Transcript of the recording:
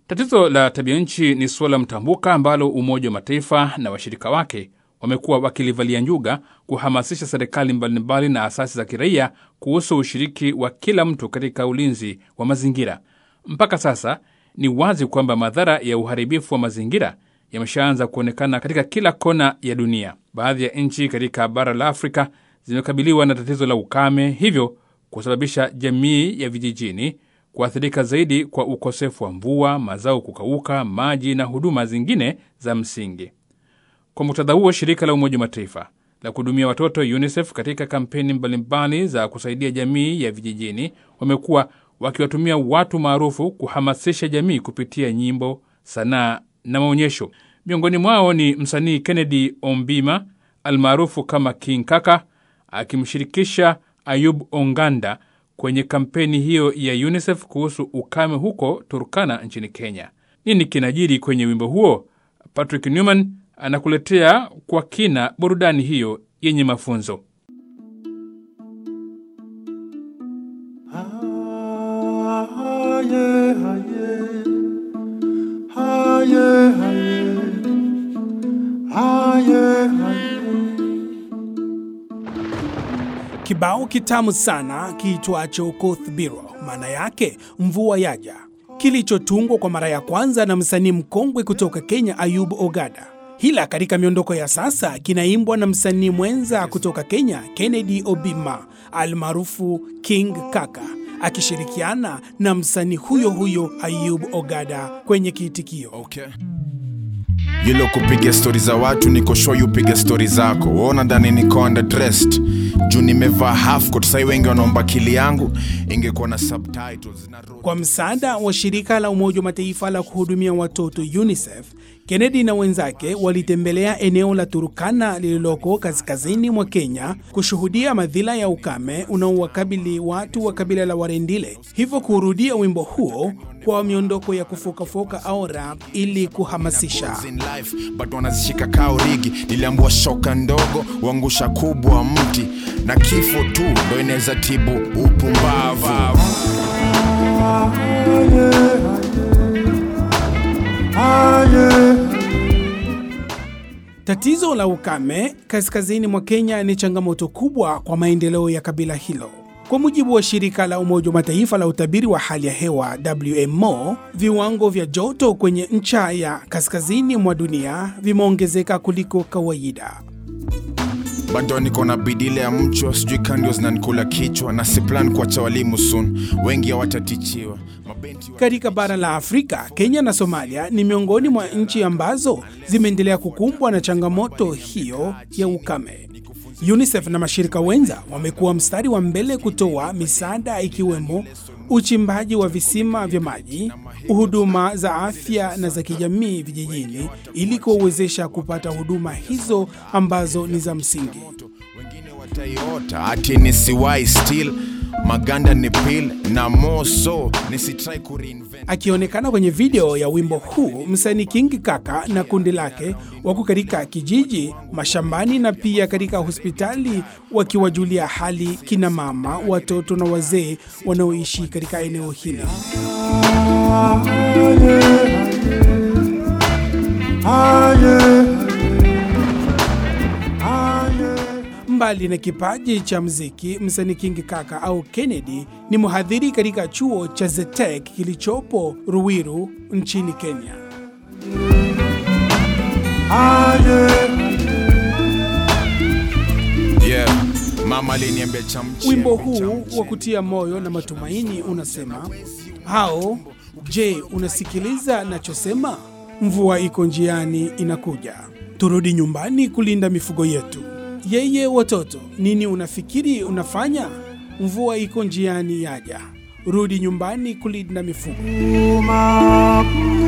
Tatizo la tabia nchi ni suala mtambuka ambalo Umoja wa Mataifa na washirika wake wamekuwa wakilivalia njuga kuhamasisha serikali mbalimbali na asasi za kiraia kuhusu ushiriki wa kila mtu katika ulinzi wa mazingira. Mpaka sasa ni wazi kwamba madhara ya uharibifu wa mazingira yameshaanza kuonekana katika kila kona ya dunia. Baadhi ya nchi katika bara la Afrika zimekabiliwa na tatizo la ukame, hivyo kusababisha jamii ya vijijini kuathirika zaidi kwa ukosefu wa mvua, mazao kukauka, maji na huduma zingine za msingi. Kwa muktadha huo, shirika la Umoja wa Mataifa la kuhudumia watoto UNICEF katika kampeni mbalimbali za kusaidia jamii ya vijijini wamekuwa wakiwatumia watu maarufu kuhamasisha jamii kupitia nyimbo, sanaa na maonyesho. Miongoni mwao ni msanii Kennedy Ombima almaarufu kama King Kaka akimshirikisha Ayub Onganda kwenye kampeni hiyo ya UNICEF kuhusu ukame huko Turkana nchini Kenya. Nini kinajiri kwenye wimbo huo? Patrick Newman anakuletea kwa kina burudani hiyo yenye mafunzo. Kibao kitamu sana kiitwacho Kothbiro, maana yake mvua yaja, kilichotungwa kwa mara ya kwanza na msanii mkongwe kutoka Kenya Ayub Ogada. Hila katika miondoko ya sasa kinaimbwa na msanii mwenza kutoka Kenya Kennedy Obima almaarufu King Kaka akishirikiana na msanii huyo huyo Ayub Ogada kwenye kiitikio. Okay. Yilo kupiga stori za watu niko show you piga stori zako. Waona ndani niko underdressed. Juu nimevaa half coat sai wengi wanaomba kili yangu ingekuwa na subtitles na ro- Kwa msaada wa shirika la Umoja wa Mataifa la kuhudumia watoto UNICEF, Kennedy na wenzake walitembelea eneo la Turkana lililoko kaskazini mwa Kenya kushuhudia madhila ya ukame unaowakabili watu wa kabila la Warendile, hivyo kurudia wimbo huo kwa miondoko ya kufokafoka au rap ili kuhamasisha. in life but wanazishika kao rigi. Niliambua shoka ndogo uangusha kubwa mti na kifo tu ndo inaweza tibu upumbavu. Tatizo la ukame kaskazini mwa Kenya ni changamoto kubwa kwa maendeleo ya kabila hilo. Kwa mujibu wa shirika la Umoja wa Mataifa la utabiri wa hali ya hewa WMO, viwango vya joto kwenye ncha ya kaskazini mwa dunia vimeongezeka kuliko kawaida. bado niko na bidile ya mchwa sijui kandio zinanikula kichwa na si plan kuacha walimu soon wengi hawatatichiwa mabenti wa... Katika bara la Afrika, Kenya na Somalia ni miongoni mwa nchi ambazo zimeendelea kukumbwa na changamoto hiyo ya ukame. UNICEF na mashirika wenza wamekuwa mstari wa mbele kutoa misaada ikiwemo uchimbaji wa visima vya maji, huduma za afya na za kijamii vijijini ili kuwawezesha kupata huduma hizo ambazo ni za msingi. wengine wataiota ati nisiwai still maganda ni pil na moso nisitrai kureinvent Akionekana kwenye video ya wimbo huu, msanii King Kaka na kundi lake wako katika kijiji, mashambani na pia katika hospitali wakiwajulia hali kina mama, watoto na wazee wanaoishi katika eneo hili. Mbali na kipaji cha mziki, msanii King Kaka au Kennedy ni mhadhiri katika chuo cha Zetek kilichopo Ruiru nchini Kenya. yeah mama aliniambia chamchi Wimbo huu wa kutia moyo na matumaini unasema hao, je, unasikiliza nachosema? Mvua iko njiani inakuja, turudi nyumbani kulinda mifugo yetu. Yeye watoto, nini unafikiri unafanya? Mvua iko njiani yaja, rudi nyumbani kulinda mifugo.